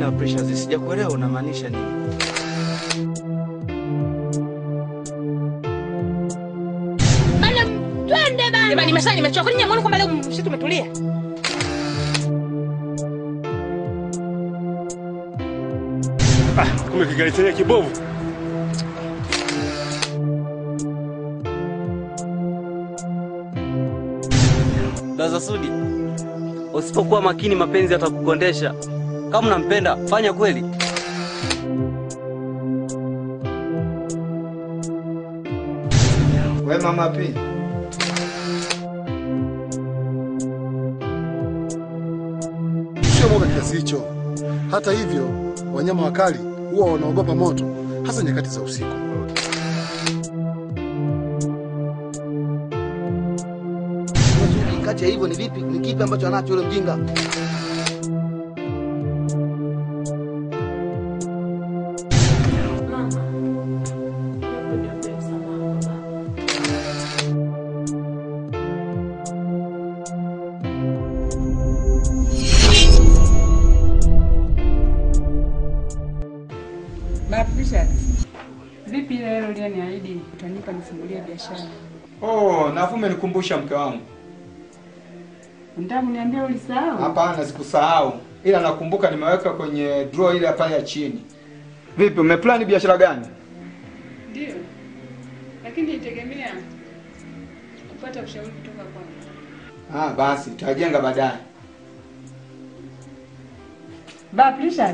tena Precious, sijakuelewa unamaanisha nini? Bana, twende bana. Jamani, masaa nimechoka. Kwani nyamwoni kwamba leo msitu tumetulia? Ah, kumbe kigari chenye kibovu. Daza Sudi, usipokuwa makini mapenzi yatakukondesha. Kama unampenda fanya kweli. We mama P, Sio mwoga kiasi hicho. Hata hivyo, wanyama wakali huwa wanaogopa moto, hasa nyakati za usiku. Masudi, kati ya hivyo ni vipi, ni kipi ambacho anacho yule mjinga? Baptisha, vipi ile hilo uliyoniahidi utanipa nifungulie biashara? oh, nafu umenikumbusha mke wangu. Unataka kuniambia ulisahau? Hapana, sikusahau, ila nakumbuka nimeweka kwenye draw ile pale ya chini. Vipi, umeplani biashara gani? Ndio, lakini itegemea kupata ushauri kutoka kwako. Ah, basi tutajenga baadaye. Baptisha,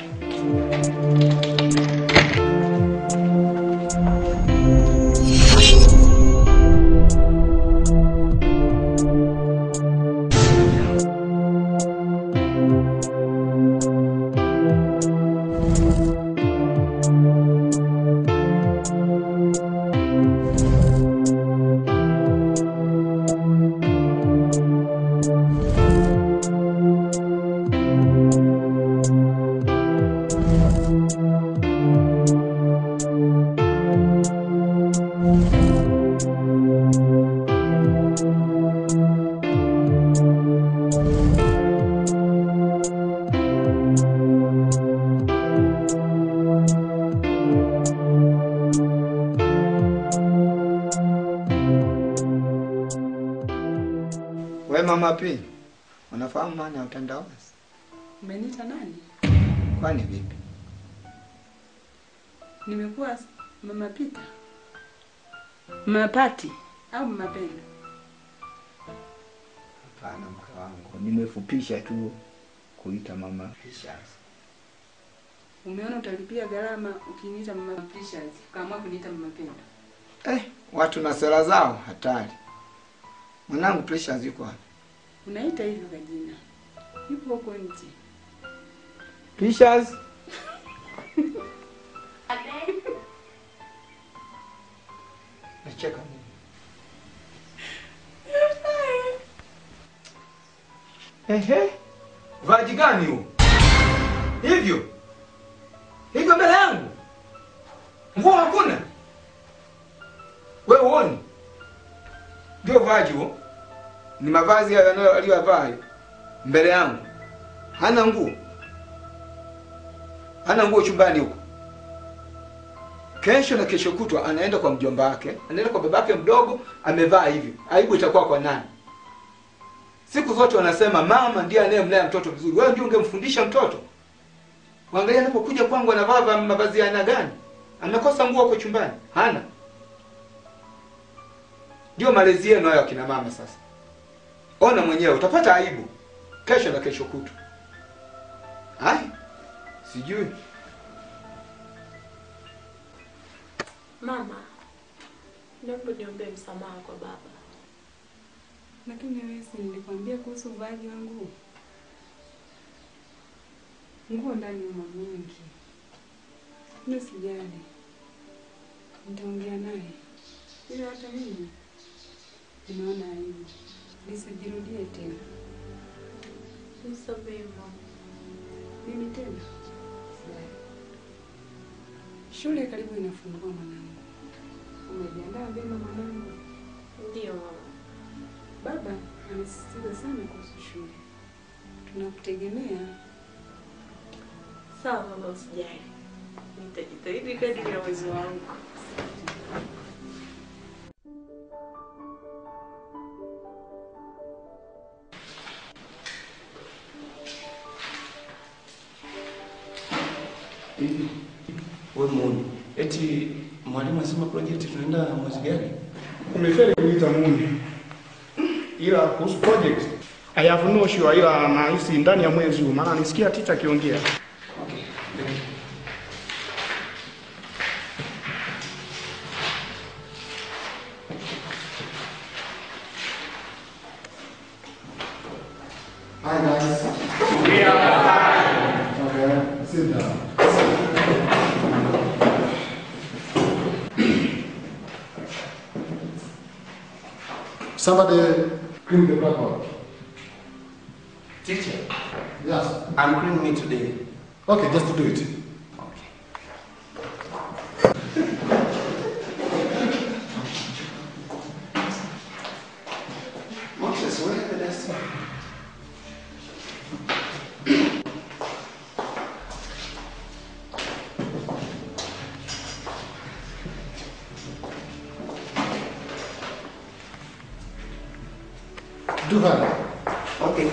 We mama P, unafahamu maana ya utandawazi? umeniita nani? Kwani vipi? Nimekuwa mama Pita, mama Pati au mama Pendo? Hapana mke wangu, nimefupisha tu kuita mama Precious. Umeona utalipia gharama ukiniita mama Precious, ukaamua kuniita mama Pendo. Eh, watu na sera zao hatari. Mwanangu Precious yuko wapi? Unaita hivyo kajina, yupo huko nje. Precious? Nacheka nini? Ehe. Vaji gani huo? Hivyo? Hivyo mbele yangu? Nguo hakuna? Wewe uoni? Ndio vaji huo. Ni mavazi hayo anayo- aliyovaa hayo. mbele yangu. Hana nguo. Hana nguo chumbani huko. Kesho na kesho kutwa anaenda kwa mjomba wake, anaenda kwa babake mdogo, amevaa hivyo. Aibu itakuwa kwa nani? Siku zote wanasema mama ndiye anayemlea mtoto vizuri. Wewe ndio ungemfundisha mtoto. Waangalia anapokuja kwangu anavaa va- mavazi ya aina gani? Amekosa nguo huko chumbani? Hana. Ndio malezi yenu hayo akina mama sasa. Ona mwenyewe utapata aibu kesho na kesho kutwa. Hai? Sijui. Mama, naomba niombe msamaha kwa baba. Lakini wewe si nilikwambia kuhusu uvaaji wa nguo? Nguo ndani una mingi. Mimi sijali, nitaongea naye, ila hata mimi nimeona aibu lisijirudie tena. Nisamehe mama. Mimi tena sijali. Shule karibu inafungua mwanangu, umejiandaa vyema mwanangu? Ndiyo mama. Baba amesisitiza sana kuhusu shule, tunakutegemea. Sawa baba, usijali. Nitajitahidi kadri ya uwezo wangu. Hivi wewe muone, eti mwalimu asema project tunaenda mwezi gani? Umefeli kuita Muni, ila kuhusu project I have no sure, ila nahisi ndani ya mwezi huu, maana nisikia ticha akiongea. Hi guys. Okay, sit down. Somebody clean the blackboard. Teacher, Yes. I'm cleaning it today. Okay, just do it. Moses, where are the dustbin? Do hurry. Okay.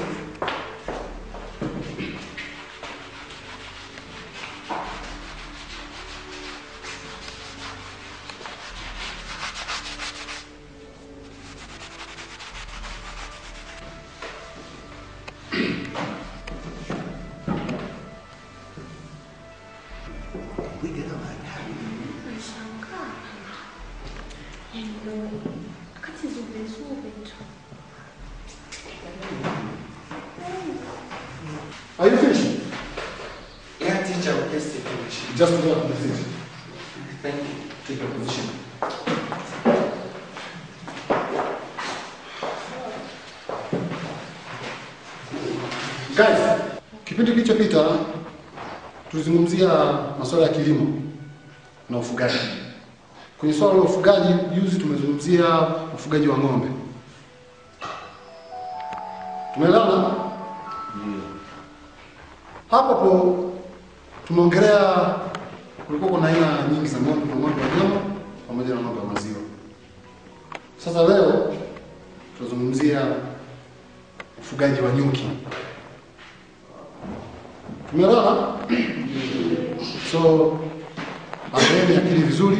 Nashangaa. Yaani ndio wakati zube zube tu. Are you finished? Yeah, teacher, we just take a machine. Just do that, that's it. Thank you. Take your position. Guys, kipindi kilichopita tulizungumzia masuala ya kilimo na ufugaji. Kwenye swala la ufugaji, juzi tumezungumzia ufugaji wa ng'ombe. Tumeelewana? Hapo hapo tumeongelea kulikuwa kuna aina nyingi za ng'ombe, kuna ng'ombe wa nyama pamoja na ng'ombe wa maziwa. Sasa leo tutazungumzia ufugaji wa nyuki. Tumeelewana? So angaeni akili vizuri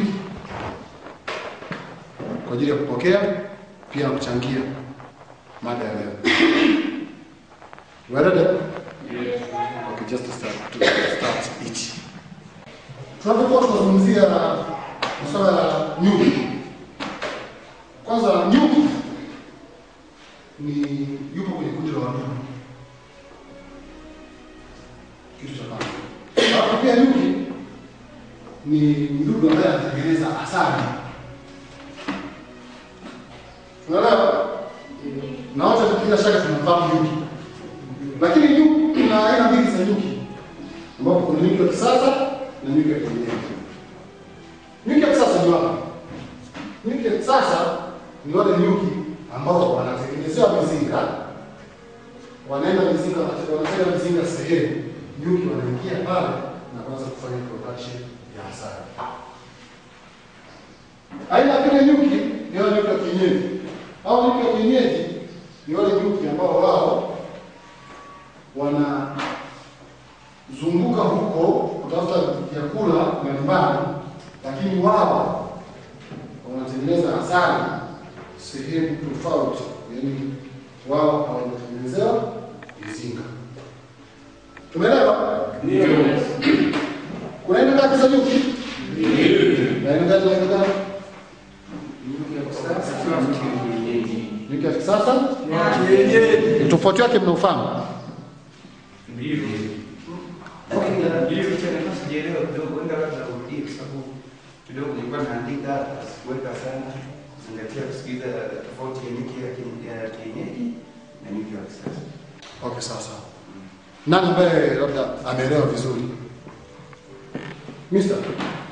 kwa ajili ya kupokea pia na kuchangia mada ya leo. You are ready? Okay, just to start, to start each. Tunapokuwa tunazungumzia masuala ya nyuki, kwanza nyuki ni yupo kwenye kundi la wadudu, kitu cha kwanza. Alafu pia nyuki ni mdudu ambaye anatengeneza asali. Unaelewa? Na wote bila shaka tunafahamu nyuki, lakini nyuki, kuna aina mbili za nyuki, ambapo kuna nyuki wa kisasa na nyuki wa kienyeji. Nyuki wa kisasa ni wapi? Nyuki wa kisasa ni wale nyuki ambao wanatengenezewa mizinga, wanaenda mizinga, wanatega mizinga sehemu, nyuki wanaingia pale na kuanza kufanya production ya asali. Aina ya pili nyuki ni wale nyuki wa kienyeji. Hao nyuki wa kienyeji ni wale nyuki ambao wao wanazunguka huko kutafuta vyakula mbalimbali, lakini wao wanatengeneza asali sehemu tofauti, yaani wao hawajatengenezewa mizinga. Tumeelewa? Ndio. Kuna aina ngapi za nyuki? Ndio. Na aina ngapi za aina gani? Nyuki ya kisasa na nyuki ya kienyeji. Nyuki ya kisasa na kienyeji. Tofauti yake mnaufahamu? Ndio. Lakini ndio tena sijaelewa kidogo, enda labda urudie kwa sababu kidogo nilikuwa naandika hapa, sikuweka sana zingatia kusikiliza tofauti ya nyuki ya kie- ya kienyeji na nyuki wa kisasa. Okay, sawa sawa. Nani ambaye labda ameelewa vizuri? Mister.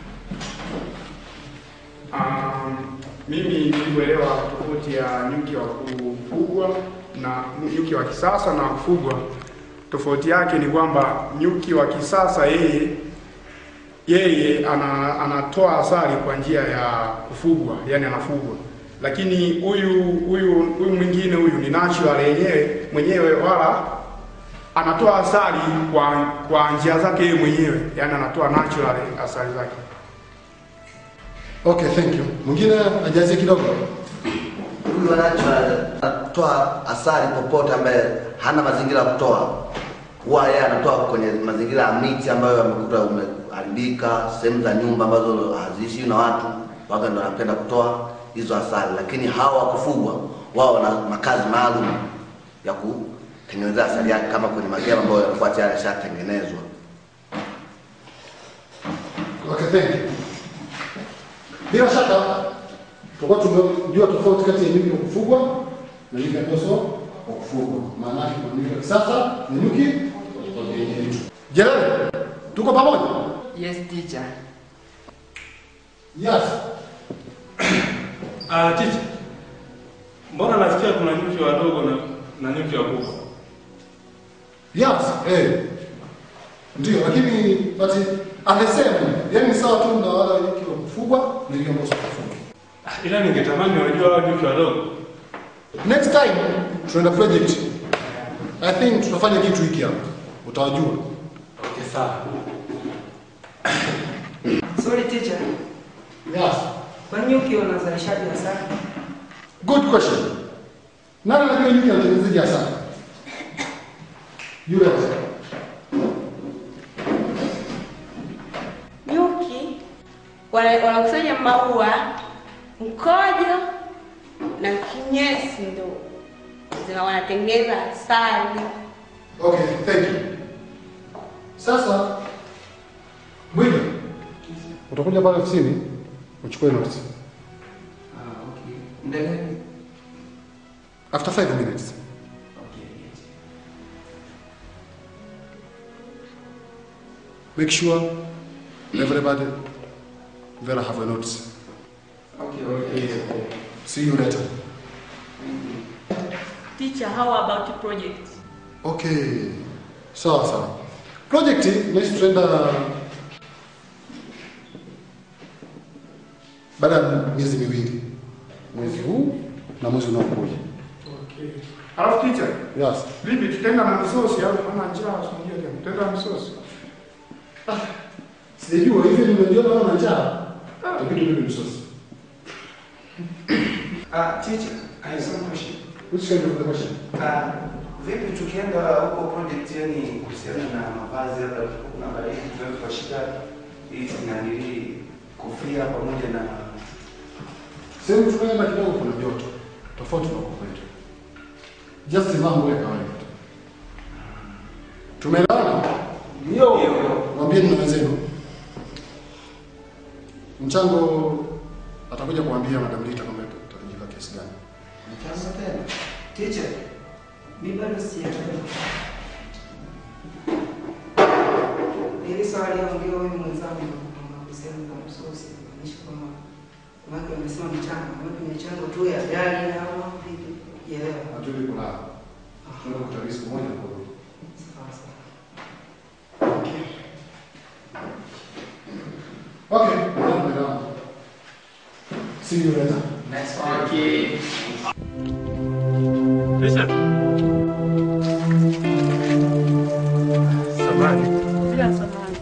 Um, mimi nilivyoelewa tofauti ya nyuki wa kufugwa na nyuki wa kisasa na kufugwa tofauti yake ni kwamba nyuki wa kisasa yeye yeye ana, anatoa asali kwa njia ya kufugwa, yani anafugwa, lakini huyu huyu huyu mwingine huyu ni natural yenyewe mwenyewe, wala anatoa asali kwa kwa njia zake yeye mwenyewe, yani anatoa natural asali zake. Okay, thank you. Mwingine ajazie kidogo. Huyu anatoa asali popote ambaye hana mazingira ya kutoa, huwa yeye anatoa kwenye mazingira ya miti ambayo yamekuta umeharibika, sehemu za nyumba ambazo haziishi na watu, waga ndo anapenda kutoa hizo asali. Lakini hawa wa kufugwa wao wana makazi maalum ya kutengenezea asali yake, kama kwenye magema ambayo yanakuwa tayari yashatengenezwa. Okay, thank you. Bila shaka tutakuwa tumejua tofauti kati ya nyuki wa kufugwa na nyuki ambazo wa kufugwa. Maana yake kuna nyuki wa kisasa na nyuki wa kienyeji. Jeremy, tuko pamoja? Yes, teacher. Yes. Ah, chichi. Mbona nasikia kuna nyuki wadogo na, na nyuki wakubwa? Yes, eh. Ndio, lakini but amesema yani ni sawa tu na wale nyuki wa kufugwa na nyuki ambao sio wa kufugwa. Ah, Ila ningetamani wajua hao nyuki wadogo. Next time tunaenda project. I think tutafanya kitu hiki hapa. Utawajua. Okay, sawa. Sorry teacher. Yes. Kwa nini nyuki wanazalishaji asali? Good question. Nani anajua nyuki anatengenezaje asali? Yule. Nyuki wana- wanakusanya maua, mkojo na kinyesi, ndo zina wanatengeneza asali. Okay, thank you. Sasa Mwinga, utakuja pale ofisini uchukue notes. Ah, okay. Muda gani? After five minutes. Make sure everybody very have a notes. Okay, okay. See you later. Teacher, how about project? Okay. Sawa sawa. Project naishi tutaenda baada ya miezi miwili, mwezi huu na mwezi unaokuja. Okay. Alafu teacher, Yes. vipi tutaenda na misosi au maana njaa usinijue tena. Tutaenda na misosi. Sijajua hivi nimejiona kama njaa. Itabidi tule msosi. Ah, teacher, I have some question. Which kind of the question? Ah, vipi tukienda huko project yani kuhusiana na mavazi labda kuna baridi tunaweza kushika hizi nanili kofia pamoja na Sehemu tunaenda kidogo kuna joto. Tofauti na huko kwetu. Just vaa nguo ya kawaida tu. Tumeelewana? Ndio. Mwambieni na wenzenu. Mchango atakuja kuambia Madam Rita kama itatajika kiasi gani. Mchango tena. Teacher, mimi bado sijaelewa. Ili swali ongea wewe mwenzangu kwamba kuhusiana na msosi maanisha kwamba wake wamesema mchango, wewe kwenye chango tu ya gari au vipi? Sijaelewa. Hatuli kulala. Tunaenda kutalii siku moja kwa Sawa sawa. Okay, well, madam. See you later. Next okay. Richard. Samani. Bila samani.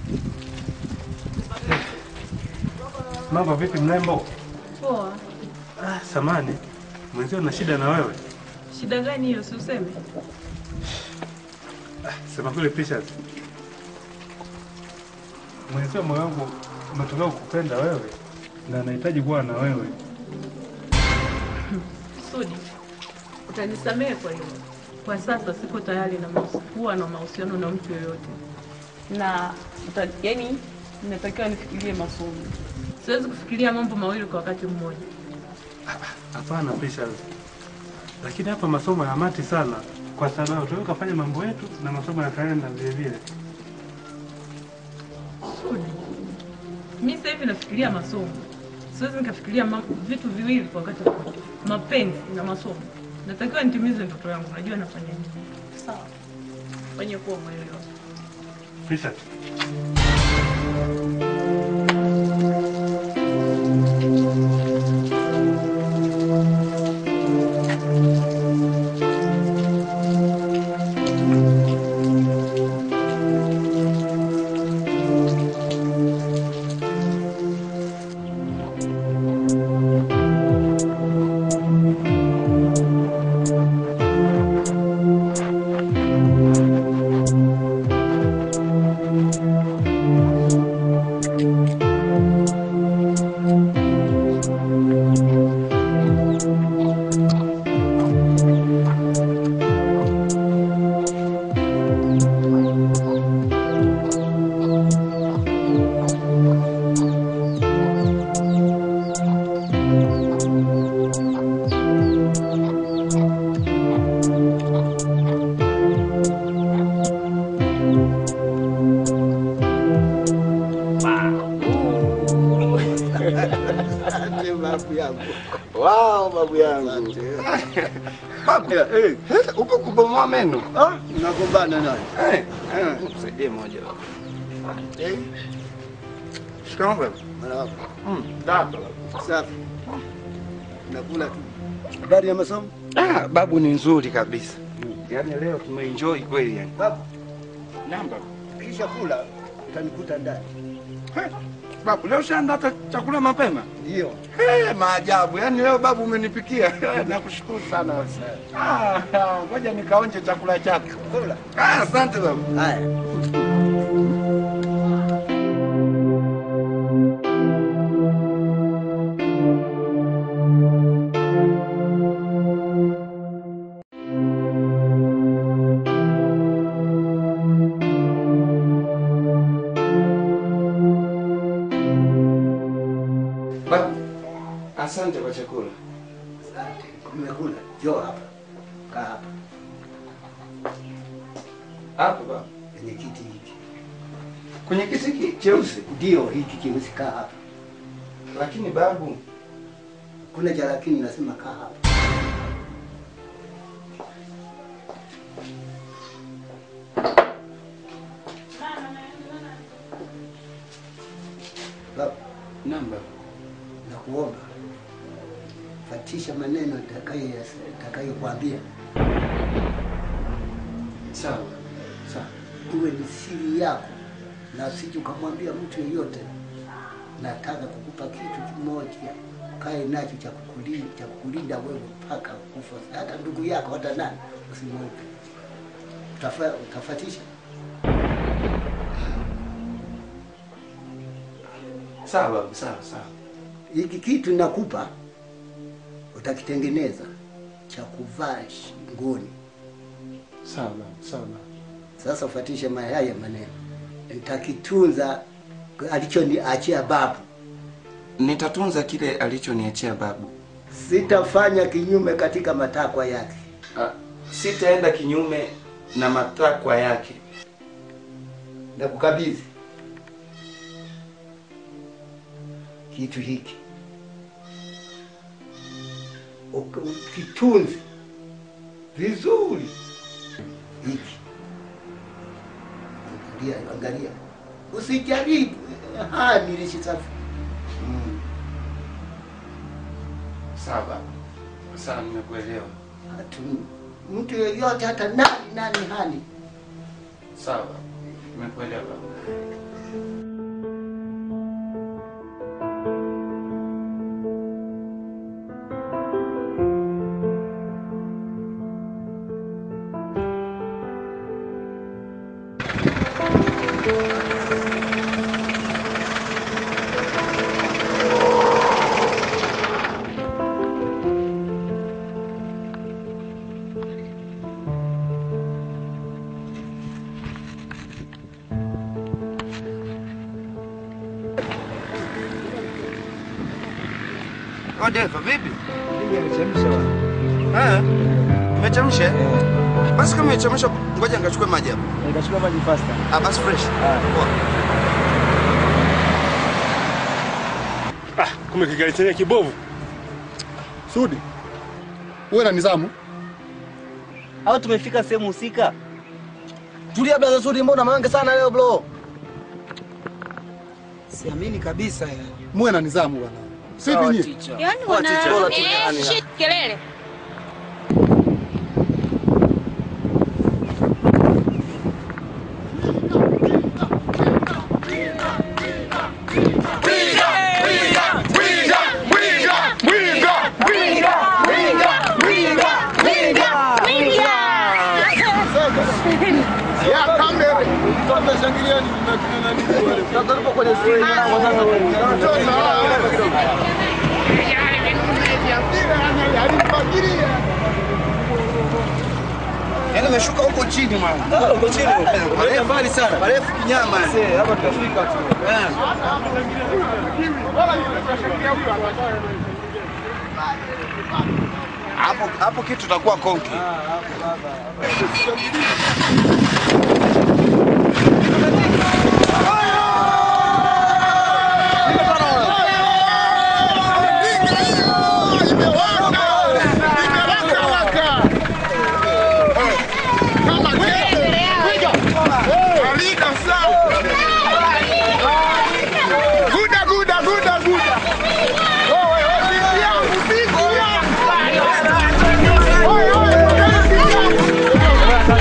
Mambo vipi mrembo? Poa. Ah, samani. Mwenzio na shida na wewe. Shida gani hiyo si useme? Sema kule Precious. Mwenzio moyo wangu umetokea kukupenda wewe na nahitaji kuwa na wewe. Sudi, utanisamehe kwa hilo. Kwa sasa siko tayari na mahusi- kuwa na mahusiano na mtu yoyote, na uta, yani natakiwa nifikirie masomo. Siwezi kufikiria mambo mawili kwa wakati mmoja. Hapana Precious. Lakini hapa masomo ya mati sana kwa sababu tunaweza kufanya mambo yetu na masomo yakaenda vile vile. Sudi, mi sasa hivi nafikiria masomo, siwezi nikafikiria mambo, vitu viwili kwa wakati mmoja, mapenzi na masomo. Natakiwa nitimize ndoto yangu, najua nafanya nini. Sawa. Fanye kuwa mwelewa. Fisha. Asante babu yangu. Wao babu yangu. Babu, eh, eh, upo kubomoa meno? Ah, Nagombana naye. eh, eh. Msaidie moja baba. Eh. Shikamoo baba. Marahaba. Mm, dada. Safi. Nakula tu. Habari ya masomo? Ah, babu ni nzuri kabisa. Yaani leo tumeenjoy kweli yani. Babu, Namba. kisha kula utanikuta ndani. Babu, leo shaandaa hata chakula mapema? Ndio. Eh, maajabu. Yaani leo babu umenipikia. Nakushukuru sana. Ah, ah, ngoja nikaonje chakula chako. Kula. Ah, asante babu. Haya. Babu, asante kwa chakula. Asante. Nimekula. Njoo hapa. Kaa hapa. Hapo babu. Kwenye kiti hiki. Kwenye kiti hiki cheusi. Ndio hiki cheusi kaa hapa. Lakini babu, Kuna cha lakini nasema kaa hapa. Babu, namba. nakuomba fatisha maneno nitakayo- nitakayokuambia. Sawa. Sawa. Iwe ni siri yako na usije ukamwambia mtu yeyote. Nataka kukupa kitu kimoja, kae nacho cha kukulinda, cha kukulinda wewe mpaka kufa, hata ndugu yako, hata nani usimweke. Utafa, utafatisha Sawa babu, sawa sawa. hiki kitu nakupa, utakitengeneza cha kuvaa shingoni. Sawa babu, sawa babu. Sasa ufatishe haya maneno, nitakitunza alichoniachia babu. Nitatunza kile alichoniachia babu. Sitafanya kinyume katika matakwa yake. Ah, sitaenda kinyume na matakwa yake. Nakukabidhi kitu hiki, Uki- ukitunze vizuri hiki. Angalia, angalia, usijaribu hani lishi safi. Mm. Sawa babu. Sawa, nimekuelewa. Hatu mtu yeyote hata nani nani hani Sawa babu. Nimekuelewa babu. Oh, Deva, vipi? Eh? Umechemsha? Basi kama umechemsha, ngoja nikachukue maji hapo. Nikachukua maji faster. Ah, basi fresh. Poa. Ah, kumbe kigali chenye kibovu. Sudi, uwe na nizamu. Au tumefika sehemu husika? Tulia blaza Sudi, mbona mange sana leo bro? Siamini kabisa yani. Muwe na nidhamu bwana. Sipi nyie? Yaani Poa, wana teacher. Poa, eh, teacher. shit kelele. Yaani umeshuka huko chini mwana. Huko chini. Marefu mbali sana. Marefu kinyama. Hapa tutafika tu. Hapo hapo kitu tutakuwa konki. Guda, guda, guda, guda. Wewe, wewe, bibi yangu, bibi yangu. Wewe, wewe, bibi yangu.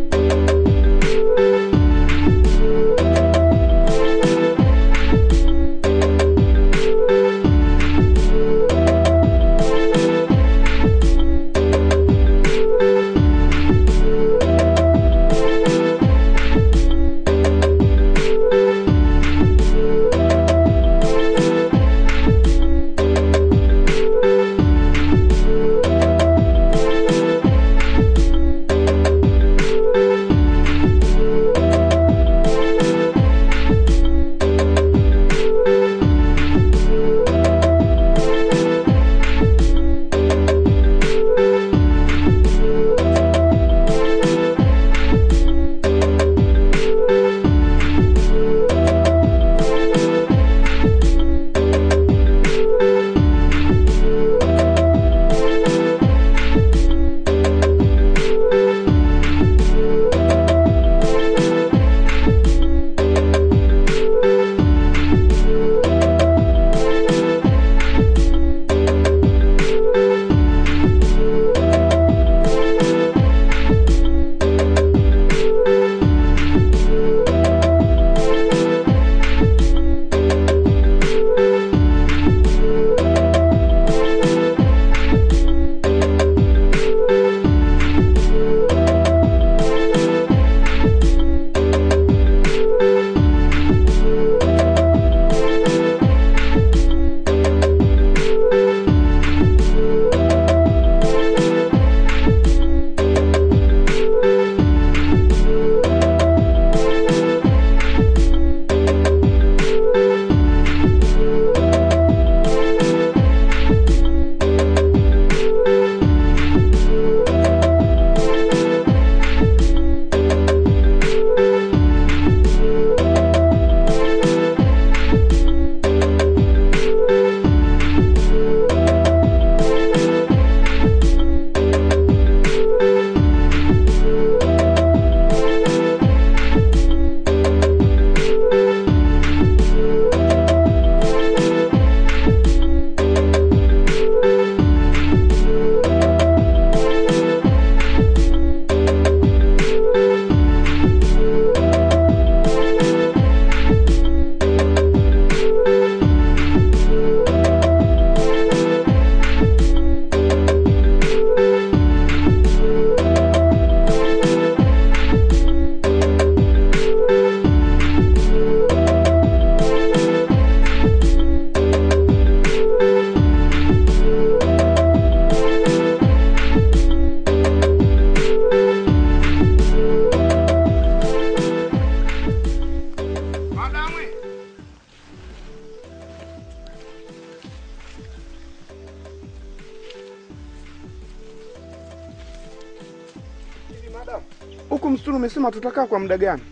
Huku msituni umesema tutakaa kwa muda gani?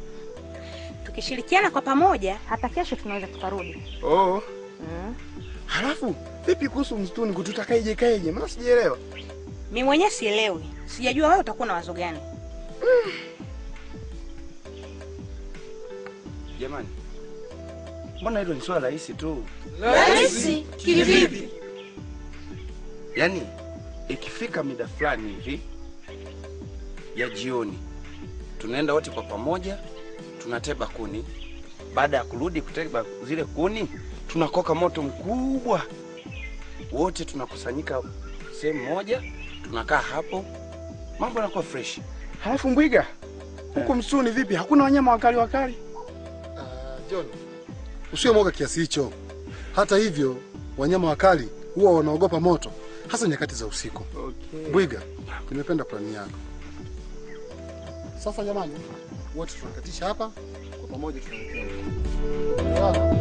Tukishirikiana kwa pamoja, hata kesho tunaweza tukarudi. Oh. Mm. Halafu vipi kuhusu msituni kututakaje kaeje? Maana sijaelewa. Mimi mwenyewe sielewi, sijajua wewe utakuwa na wazo gani. Jamani, mbona hilo ni swala rahisi tu? Rahisi? Kivipi? Yaani ikifika mida fulani hivi ya jioni, tunaenda wote kwa pamoja, tunateba kuni. Baada ya kurudi kuteba zile kuni, tunakoka moto mkubwa, wote tunakusanyika sehemu moja, tunakaa hapo, mambo yanakuwa fresh. Halafu Mbwiga, huku msituni vipi? Hakuna wanyama wakali wakali? John, usiwe mwoga kiasi hicho. Hata hivyo, wanyama wakali huwa wanaogopa moto, hasa nyakati za usiku. Okay. Bwiga, nimependa plani yako. Sasa jamani, wote tunakatisha hapa kwa pamoja, tunaelekea huko.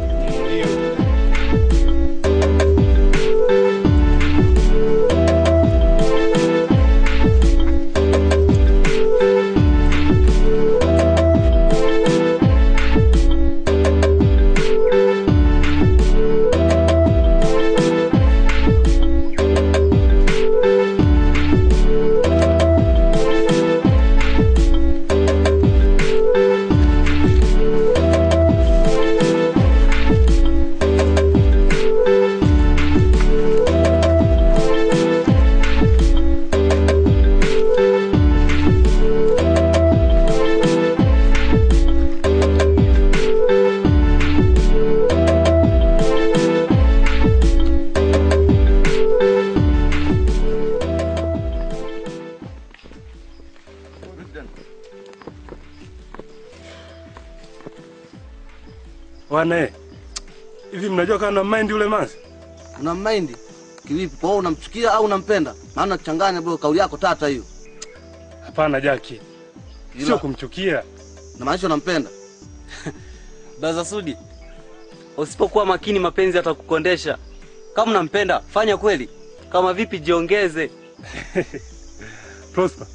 Wane, hivi mnajua kama na mind yule manzi? Una mind kivipi? Kwa hiyo unamchukia au unampenda? Maana changanya bro, kauli yako tata hiyo. Hapana Jaki, sio kumchukia. Na maanisha unampenda. Baza Sudi, usipokuwa makini mapenzi yatakukondesha. Kama unampenda fanya kweli, kama vipi jiongeze. Prosper,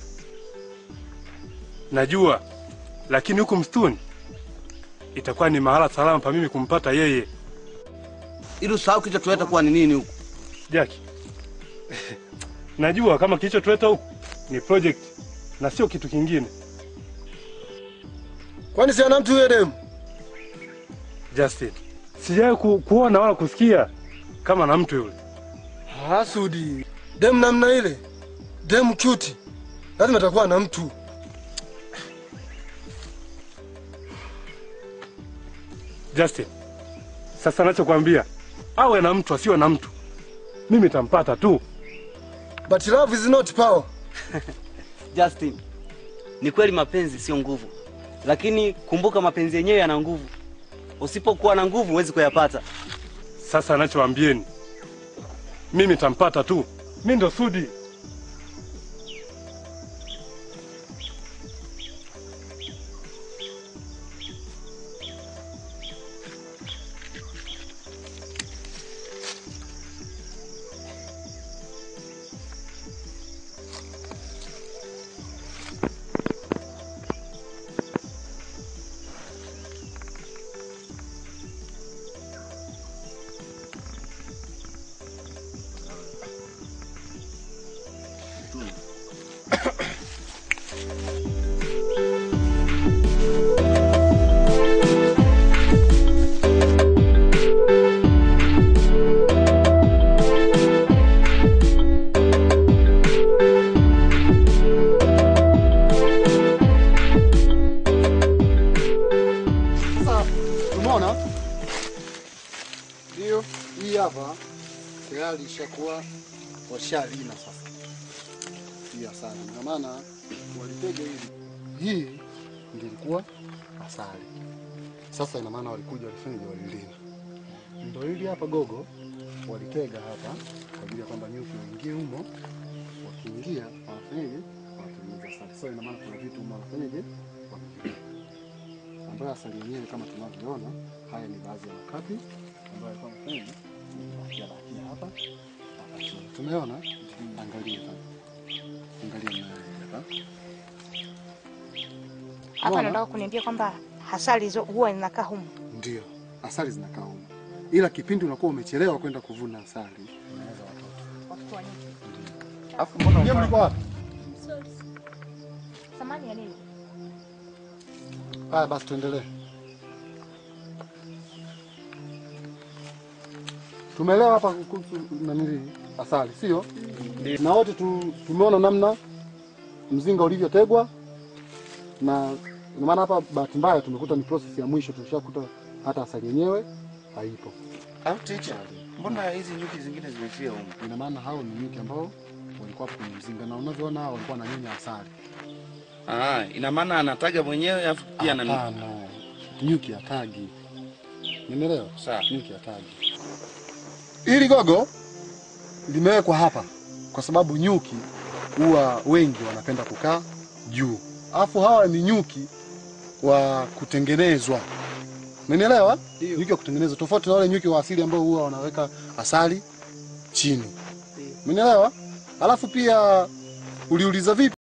najua, lakini huku msituni itakuwa ni mahala salama pa mimi kumpata yeye. Ili usahau kilichotuleta kuwa ni nini huku. Jaki, najua kama kilichotuleta huku ni project na sio kitu kingine. Kwani si ana mtu huyo demu? Justin, sijawahi ku, kuona wala kusikia kama na mtu yule. Hasudi, demu namna ile, demu cute, lazima atakuwa na mtu. Justin, sasa nachokwambia, awe na mtu asiwe na mtu, mimi tampata tu. But love is not power. Justin, ni kweli mapenzi sio nguvu, lakini kumbuka mapenzi yenyewe yana nguvu. Usipokuwa na nguvu huwezi kuyapata. Sasa nachoambieni, mimi tampata tu, mi ndo Sudi. Sasa umeona, ndio hii hapa tayari ishakuwa washalina sasa hii asali, ndio maana walitega hili. Hii ndio ilikuwa asali. Sasa ina maana walikuja walifanyaje, walilina. Ndio hili hapa gogo walitega hapa kwa ajili ya kwamba nyuki waingie humo, wakiingia wanafanyaje, wanatengeneza asali. Sasa ina maana kuna vitu humo wanafanyaje, wameviweka ambayo asali yenyewe kama tunavyoona, haya ni baadhi ya makapi ambayo yalikuwa yamefanyaje, yamebakia bakia hapa hapa chini. Tumeona, angalia hapa, angalia na hapa Hapa Unaona? nataka kuniambia kwamba hasali hizo huwa zinakaa humu. Ndio, asali zinakaa humu, ila kipindi unakuwa umechelewa kwenda kuvuna asali, unaweza watoto. Watoto wa nyuki. Alafu mbona nyie mlikuwa wapi? Samani ya nini? Haya basi tuendelee. tumeelewa hapa kuhusu nanili asali, sio? Na wote tu, tumeona namna mzinga ulivyotegwa na ndio maana hapa bahati mbaya tumekuta ni process ya mwisho, tumeshakuta hata asali yenyewe haipo. Au teacher, mbona hizi nyuki zingine zimefia huko? Ina maana hao ni nyuki ambao walikuwa hapo kwenye mzinga na unavyoona hao walikuwa wananyonya asali. Ah, ina maana anataga mwenyewe afu pia na Hapana, nyuki hatagi. Nimeelewa? Sawa. Nyuki hatagi. Hili gogo limewekwa hapa kwa sababu nyuki huwa wengi wanapenda kukaa juu, alafu hawa ni nyuki wa kutengenezwa. Umenielewa? Nyuki wa kutengenezwa tofauti na wale nyuki wa asili ambao huwa wanaweka asali chini. Umenielewa? Alafu pia uliuliza vipi